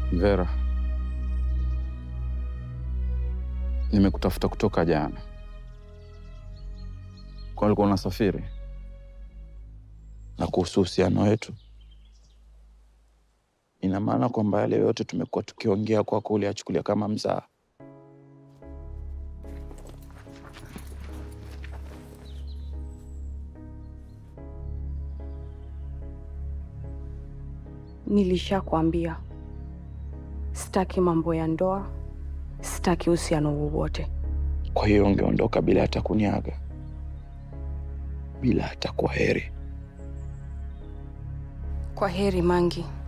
Vera, nimekutafuta kutoka jana. Kwa ulikuwa unasafiri? Na kuhusu uhusiano wetu, ina maana kwamba yale yote tumekuwa tukiongea kwako uliyachukulia kama mzaha? Nilishakwambia sitaki mambo ya ndoa, sitaki uhusiano wowote. Kwa hiyo ungeondoka bila hata kuniaga, bila hata kwa heri? Kwa heri Mangi.